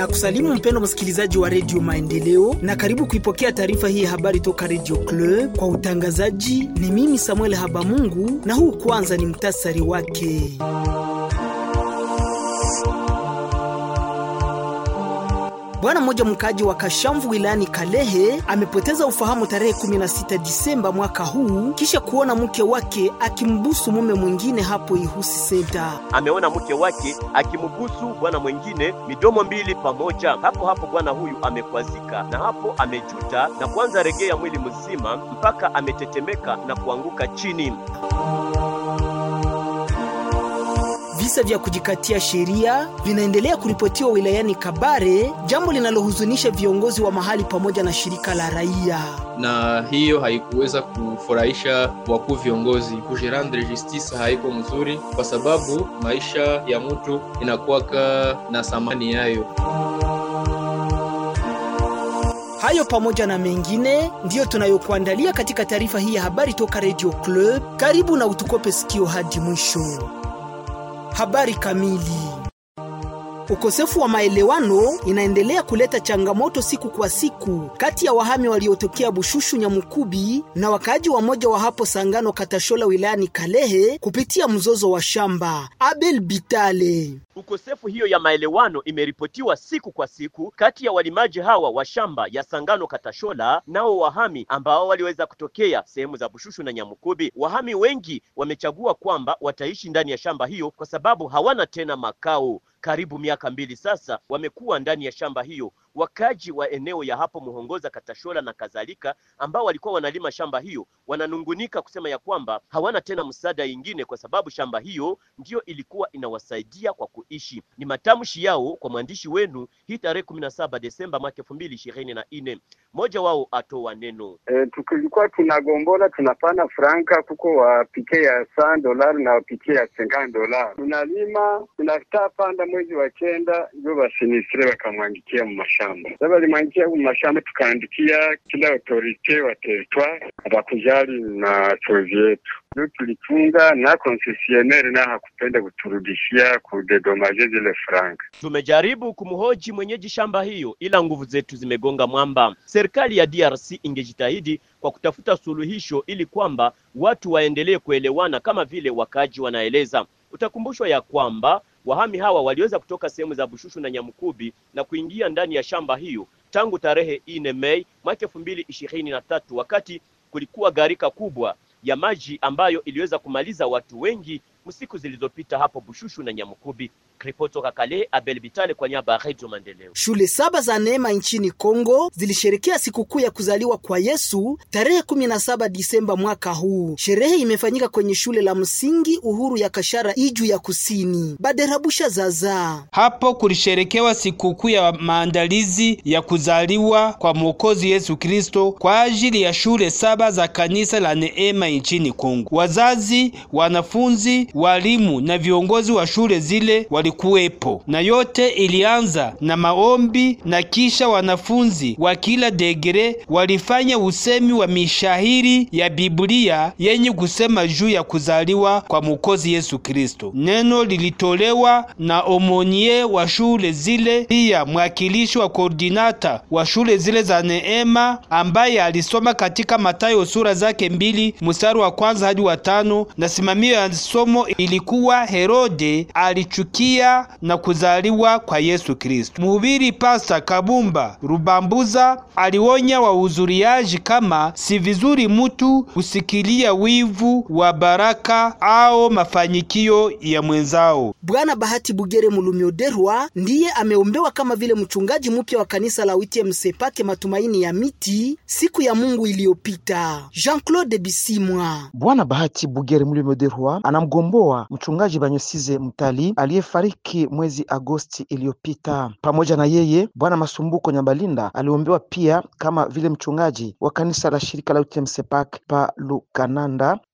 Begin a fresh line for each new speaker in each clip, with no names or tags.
na kusalimu mpendo msikilizaji wa redio Maendeleo na karibu kuipokea taarifa hii ya habari toka redio Club. Kwa utangazaji ni mimi Samuel Habamungu, na huu kwanza ni mtasari wake. Bwana mmoja mkaaji wa Kashamvu wilayani Kalehe amepoteza ufahamu tarehe 16 Disemba mwaka huu kisha kuona mke wake akimbusu mume mwingine hapo Ihusi Senta.
Ameona mke wake akimbusu bwana mwingine midomo mbili pamoja. Hapo hapo bwana huyu amekwazika na hapo amejuta na kuanza regea mwili mzima mpaka ametetemeka na kuanguka chini.
Visa vya kujikatia sheria vinaendelea kuripotiwa wilayani Kabare, jambo linalohuzunisha viongozi wa mahali pamoja na shirika la raia.
Na hiyo haikuweza kufurahisha wakuu viongozi. Kujirandre justice haiko mzuri, kwa sababu maisha ya mtu inakuwaka na thamani yayo.
Hayo pamoja na mengine ndiyo tunayokuandalia katika taarifa hii ya habari toka Radio Club. Karibu na utukope sikio hadi mwisho. Habari kamili. Ukosefu wa maelewano inaendelea kuleta changamoto siku kwa siku kati ya wahami waliotokea Bushushu Nyamukubi na wakaaji wa moja wa hapo Sangano Katashola wilayani Kalehe kupitia mzozo wa shamba. Abel Bitale.
Ukosefu hiyo ya maelewano imeripotiwa siku kwa siku kati ya walimaji hawa wa shamba ya Sangano Katashola nao wahami ambao waliweza kutokea sehemu za Bushushu na Nyamukubi. Wahami wengi wamechagua kwamba wataishi ndani ya shamba hiyo kwa sababu hawana tena makao. Karibu miaka mbili sasa wamekuwa ndani ya shamba hiyo. Wakaji wa eneo ya hapo Muhongoza, Katashola na kadhalika, ambao walikuwa wanalima shamba hiyo wananungunika kusema ya kwamba hawana tena msaada ingine, kwa sababu shamba hiyo ndiyo ilikuwa inawasaidia kwa kuishi. Ni matamshi yao kwa mwandishi wenu hii tarehe kumi na saba Desemba mwaka elfu mbili ishirini na nne. Mmoja wao atoa neno
e, tukilikuwa tunagombola tunapana franka kuko wapike ya san dolari na wapike ya sengan dolari, tunalima tunataa panda mwezi wa kenda ndio basinisire bakamwangikia mu mashamba sasa balimwangikia mu mashamba, tukaandikia kila autorite wa territoire abakujali na chozi yetu ndio tulitunga na koncesionaire na hakupenda kuturudishia kudedomaje zile franka.
Tumejaribu kumhoji mwenyeji shamba hiyo, ila nguvu zetu zimegonga mwamba. Serikali ya DRC ingejitahidi kwa kutafuta suluhisho ili kwamba watu waendelee kuelewana kama vile wakaaji wanaeleza. Utakumbushwa ya kwamba wahami hawa waliweza kutoka sehemu za Bushushu na Nyamukubi na kuingia ndani ya shamba hiyo tangu tarehe ine Mei mwaka elfu mbili ishirini na tatu wakati kulikuwa gharika kubwa ya maji ambayo iliweza kumaliza watu wengi msiku zilizopita hapo Bushushu na Nyamukubi. Ripoti toka Kale, Abel Bitale kwa niaba ya Radio Maendeleo.
Shule saba za neema nchini Kongo zilisherekea sikukuu ya kuzaliwa kwa Yesu tarehe 17 Disemba mwaka huu. Sherehe imefanyika kwenye shule la msingi Uhuru ya Kashara Iju ya Kusini. Baderabusha Zaza.
Hapo kulisherekewa sikukuu ya maandalizi ya kuzaliwa kwa Mwokozi Yesu Kristo kwa ajili ya shule saba za kanisa la neema nchini Kongo. Wazazi, wanafunzi, walimu na viongozi wa shule zile wali kuwepo na yote ilianza na maombi na kisha wanafunzi wa kila degere walifanya usemi wa mishahiri ya Biblia yenye kusema juu ya kuzaliwa kwa Mwokozi Yesu Kristo. Neno lilitolewa na omonie wa shule zile, pia mwakilishi wa koordinata wa shule zile za neema ambaye alisoma katika Mathayo sura zake mbili mstari wa kwanza hadi wa tano, na simamio ya somo ilikuwa Herode alichukia na kuzaliwa kwa Yesu Kristo. Mhubiri Pasta Kabumba Rubambuza alionya wahudhuriaji kama si vizuri mutu kusikilia wivu wa baraka au mafanikio ya mwenzao.
Bwana Bahati Bugere Mulumyoderwa ndiye ameombewa kama vile mchungaji mpya wa kanisa la Witie Msepake Matumaini ya Miti siku ya Mungu iliyopita. Jean-Claude Bisimwa.
Bwana Bahati Bugere Mulumyoderwa anamgomboa mchungaji Banyosize Mtali aliyefariki mwezi Agosti iliyopita. Pamoja na yeye Bwana Masumbuko Nyambalinda aliombewa pia kama vile mchungaji wa kanisa la shirika la UTM Sepak pa Lukananda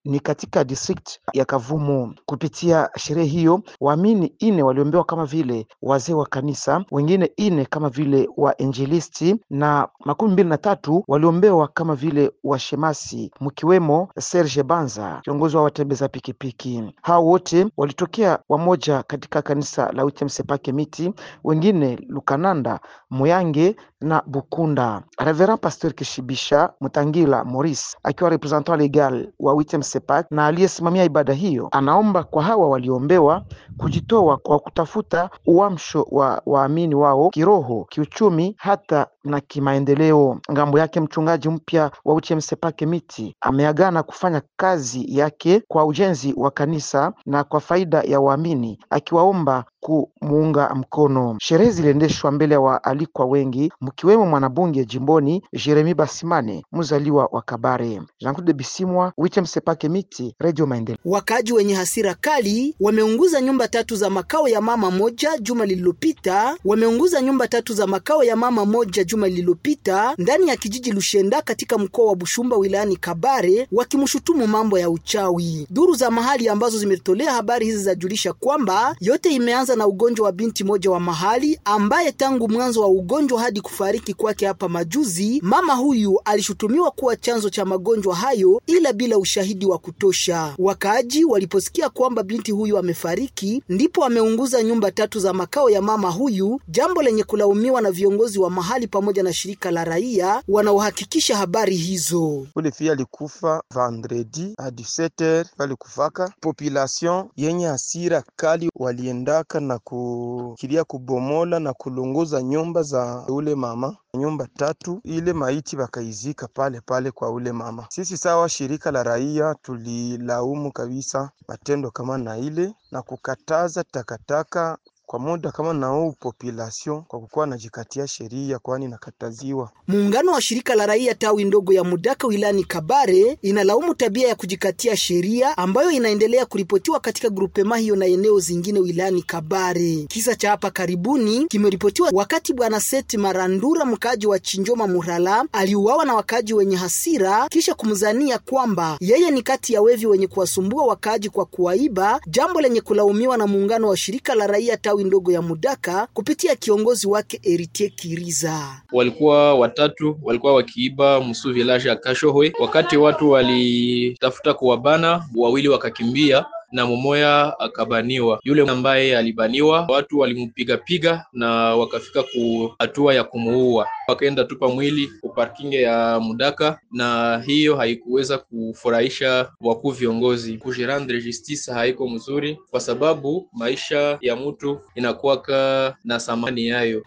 ni katika district ya Kavumu. Kupitia sherehe hiyo, waamini ine waliombewa kama vile wazee wa kanisa, wengine ine kama vile wainjilisti na makumi mbili na tatu waliombewa kama vile washemasi, mkiwemo Serge Banza, kiongozi wa watembeza pikipiki. Hao wote walitokea wamoja katika kanisa la Witem Sepake Miti, wengine Lukananda, Muyange na Bukunda. Reverend Pasteur Kishibisha Mutangila Maurice akiwa representant legal wa Witem Sepak na aliyesimamia ibada hiyo, anaomba kwa hawa waliombewa kujitoa kwa kutafuta uamsho wa waamini wao kiroho, kiuchumi, hata na kimaendeleo. Ngambo yake mchungaji mpya wa Witem Sepake Miti ameagana kufanya kazi yake kwa ujenzi wa kanisa na kwa faida ya waamini, akiwaomba kumuunga mkono. Sherehe ziliendeshwa mbele ya waalikwa wengi mkiwemo mwanabunge jimboni Jeremi Basimane, mzaliwa wa Kabare. Jean-Claude Bisimwa, Witem Sepake Miti, Radio Maendeleo.
Wakaji wenye hasira kali wameunguza nyumba tatu za makao ya mama moja juma lililopita. Wameunguza nyumba tatu za makao ya mama moja juma lililopita ndani ya kijiji Lushenda katika mkoa wa Bushumba wilayani Kabare, wakimshutumu mambo ya uchawi. Duru za mahali ambazo zimetolea habari hizi zajulisha kwamba yote imeanza na ugonjwa wa binti moja wa mahali ambaye tangu mwanzo wa ugonjwa hadi kufariki kwake hapa majuzi, mama huyu alishutumiwa kuwa chanzo cha magonjwa hayo, ila bila ushahidi wa kutosha. Wakaaji waliposikia kwamba binti huyu amefariki, ndipo wameunguza nyumba tatu za makao ya mama huyu, jambo lenye kulaumiwa na viongozi wa mahali pamoja na shirika la raia wanaohakikisha habari hizo.
Ule fia alikufa vendredi a 17h, alikufaka population yenye hasira kali waliendaka na kukilia kubomola na kulunguza nyumba za ule mama nyumba tatu, ile maiti wakaizika pale pale kwa ule mama. Sisi sawa shirika la raia tulilaumu kabisa matendo kama na ile na kukataza takataka kwa muda kama na huu population kwa kukuwa najikatia sheria, kwani nakataziwa.
Muungano wa shirika la raia tawi ndogo ya Mudaka wilayani Kabare inalaumu tabia ya kujikatia sheria ambayo inaendelea kuripotiwa katika grupema hiyo na eneo zingine wilayani Kabare. Kisa cha hapa karibuni kimeripotiwa wakati bwana Seti Marandura, mkaaji wa Chinjoma Murala, aliuawa na wakaaji wenye hasira kisha kumzania kwamba yeye ni kati ya wevi wenye kuwasumbua wakaaji kwa kuwaiba, jambo lenye kulaumiwa na muungano wa shirika la raia tawi ndogo ya Mudaka kupitia kiongozi wake Eritie Kiriza.
Walikuwa watatu, walikuwa wakiiba msu village ya Kashohwe. Wakati watu walitafuta kuwabana, wawili wakakimbia na mumoya akabaniwa. Yule ambaye alibaniwa, watu walimpigapiga na wakafika ku hatua ya kumuua, wakaenda tupa mwili ku parking ya Mudaka, na hiyo haikuweza kufurahisha wakuu viongozi. Kujirandre justice haiko mzuri, kwa sababu maisha ya mtu inakuwaka na thamani yayo.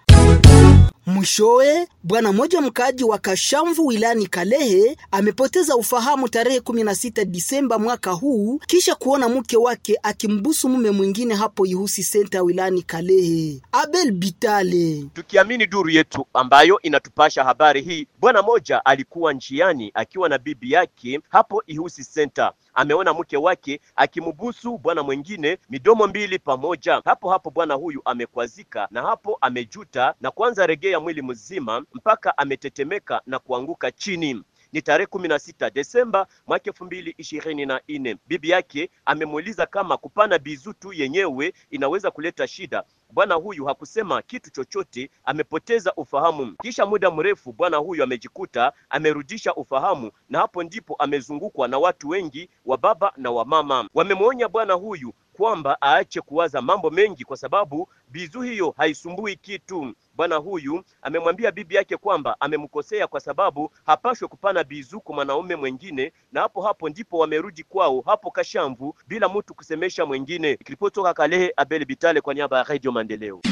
Mwishowe, bwana mmoja mkaaji wa Kashamvu wilayani Kalehe amepoteza ufahamu tarehe 16 Disemba mwaka huu kisha kuona mke wake akimbusu mume mwingine hapo Ihusi senta wilayani Kalehe. Abel Bitale.
Tukiamini duru yetu ambayo inatupasha habari hii, bwana moja alikuwa njiani akiwa na bibi yake hapo Ihusi Center. Ameona mke wake akimbusu bwana mwingine midomo mbili pamoja. Hapo hapo bwana huyu amekwazika na hapo amejuta na kuanza regea mwili mzima mpaka ametetemeka na kuanguka chini. Ni tarehe kumi na sita Desemba mwaka elfu mbili ishirini na nne. Bibi yake amemuuliza kama kupana bizu tu yenyewe inaweza kuleta shida. Bwana huyu hakusema kitu chochote, amepoteza ufahamu. Kisha muda mrefu bwana huyu amejikuta amerudisha ufahamu, na hapo ndipo amezungukwa na watu wengi wa baba na wa mama. Wamemwonya bwana huyu kwamba aache kuwaza mambo mengi, kwa sababu bizu hiyo haisumbui kitu. Bwana huyu amemwambia bibi yake kwamba amemkosea kwa sababu hapashwe kupana bizu kwa mwanaume mwingine, na hapo hapo ndipo wamerudi kwao hapo Kashamvu bila mtu kusemesha mwingine. Ripoti toka Kalehe, Abel Bitale kwa niaba ya Radio Maendeleo.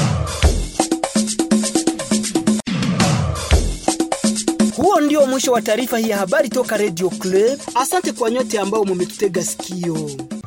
Huo ndio mwisho wa taarifa hii ya habari toka Radio Club. Asante kwa nyote ambao mumetutega sikio.